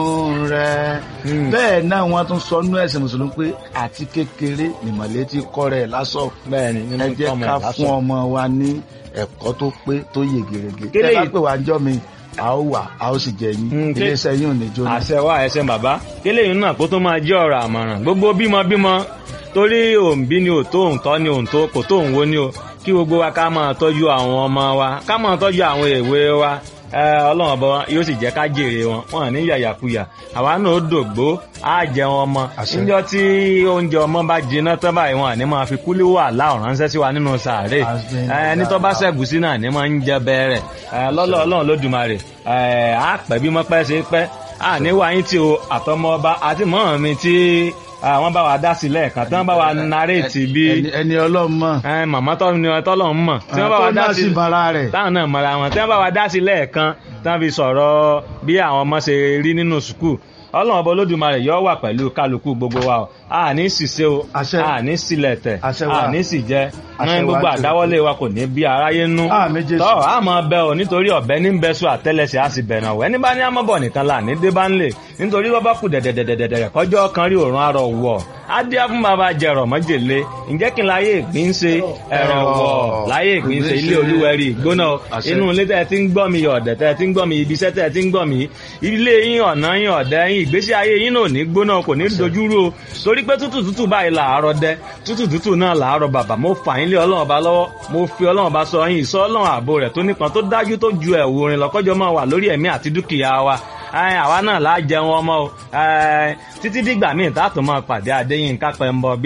rẹ̀ bẹ́ẹ̀ náà wọ́n tún sọ nú ẹ̀sìn mùsùlùmí pé àti kékeré nìmọ̀lẹ́ ti kọ́ rẹ̀ lásọ̀ bẹ́ẹ̀ ni nínú ẹ jẹ́ tọ́mọ ká ẹ̀ lásán. fún ọmọ wa ní ẹ̀kọ́ tó pé tó yè gèrègè Kélé tẹ́ bá yìí- pè wá ń jọ́ mi a ó wà a ó sì jẹ yín Mm, ké- iléeṣẹ́ yín ò ní jóná. àṣẹ wa ẹsẹ bàbá kélé yìí náà kó tó máa jẹ́ ọ̀rọ̀ àmọ̀ràn gbogbo bímọ bímọ torí òǹbí ni ò tó òǹtọ́ ni òǹtó kò tó òǹwo ni o kí gbogbo wa ká máa tọ́jú àwọn ọmọ wa ká máa tọ́jú àwọn èwe wa ẹ, ọlọ́run ọba yóò sì jẹ́ ká jèrè wọn wọn ní yàyàkuyà àwa náà ó dògbó á jẹun ọmọ Àṣẹ. níjọ́ tí oúnjẹ ọmọ bá jiná tán báyìí wọn àní máa fi kúlí wà láòrán ránṣẹ́ sí wa nínú sàárè Àṣẹ. ẹ, ẹni tó bá ṣẹ̀gùsí náà ní máa ń jẹ bẹ́ẹ̀rẹ̀ lọ́lọ́ ọlọ́run lódùmarè ẹ, á pẹ́ bí mọ́ pẹ́ ṣe pẹ́ à ní wáyé tí o àtọmọ ọba àti mọ́ mi tí àwọn bá wa dá sí lẹ́ẹ̀kan tí wọ́n bá wa naréètì bí Ẹni- ẹni ọlọ́run mọ̀ ẹ, màmá tọ́ ni ọtọ́lọ́ ń mọ̀ tí wọ́n bá wa tó dá náà sí sì bara rẹ̀ táwọn náà mọ̀ra wọn tí wọ́n bá wa dá sí lẹ́ẹ̀kan tí wọ́n fi sọ̀rọ̀ bí àwọn ọmọ ṣe rí nínú sùkúù ọlọ́run ọba olódùmarè yọ wà pẹ̀lú kálukú gbogbo wa o a ní ṣìṣe o Àṣẹ. a ní sílẹ̀ tẹ̀ Àṣẹ wa. a ní sì jẹ́ Àṣẹ ní wa gbogbo jù. àdáwọ́lé wa kò ní bí aráyé nú Àmín Jésù. tọ́ a máa bẹ o nítorí ọ̀bẹ ní bẹ́sù àtẹ́lẹsẹ̀ a sì bẹ̀rẹ̀ ọ̀wẹ́ níbà ní amọ̀bọ̀ nìkan là ní débà ńlẹ̀ nítorí wọ́n bá kù dẹ̀dẹ̀dẹ̀dẹ̀dẹ̀ kọjọ́ kan rí òrùn arọ̀ wọ̀ á dí á fún bàbá jẹrọ mọ́jèlé ǹjẹ́ kí n láyé ìgbín ṣe ẹ̀rọ wọ̀ láyé ìgbín ṣe ilé olúwẹ̀rí ìgbóná Àṣẹ. inú ilé tẹ́ ti ń gbọ́ mi ọ̀dẹ̀ tẹ́ ti ń gbọ́ mi ibi iṣẹ́ tẹ́ ti ń gbọ́ mi ilé yín ọ̀nà yín ọ̀dẹ̀ yín ìgbésí ayé yín náà ò ní gbóná kò ní dojúrú o torí pé tútù tútù báyìí làárọ̀ dẹ tútù tútù náà làárọ̀ bàbà mo fà yín lé ọlọ́run ọba lọ́wọ́ mo fi ọlọ́run ọba sọ yín ìsọ ọlọ́run ààbò rẹ̀ tó nípọn tó dájú tó ju ẹ̀wù orin lọ́kọ́jọ́ máa wà lórí ẹ̀mí àti dúkìá wa Ẹ, àwa náà láà jẹun ọmọ o Ẹ, títí dìgbà míì tá a tún máa pàdé Adéyínká Pẹ́ńbọ